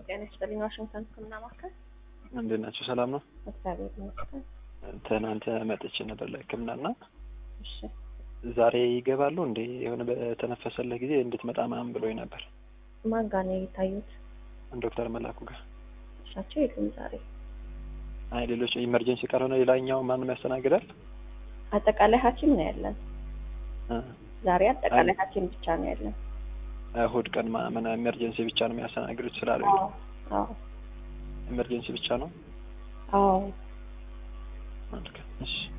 ጤና ይስጥልኝ። ዋሽንግተን ሕክምና ማዕከል። እንዴት ናቸው? ሰላም ነው? እግዚአብሔር ይመስገን። ትናንት መጥቼ ነበር ለሕክምና እና እሺ፣ ዛሬ ይገባሉ እንዴ? የሆነ በተነፈሰልህ ጊዜ እንድትመጣ ምናምን ብሎኝ ነበር ማን ጋር ነው የታዩት? ዶክተር መላኩ ጋር። እሳቸው የሉም ዛሬ። አይ ሌሎች ኢመርጀንሲ ካልሆነ ሌላኛው ማንም ያስተናግዳል? አጠቃላይ ሐኪም ነው ያለን እ ዛሬ። አጠቃላይ ሐኪም ብቻ ነው ያለን። እሑድ ቀን ምን ኢመርጀንሲ ብቻ ነው የሚያስተናግዱት ስላሉ አዎ አዎ ኢመርጀንሲ ብቻ ነው። አዎ መልካም እሺ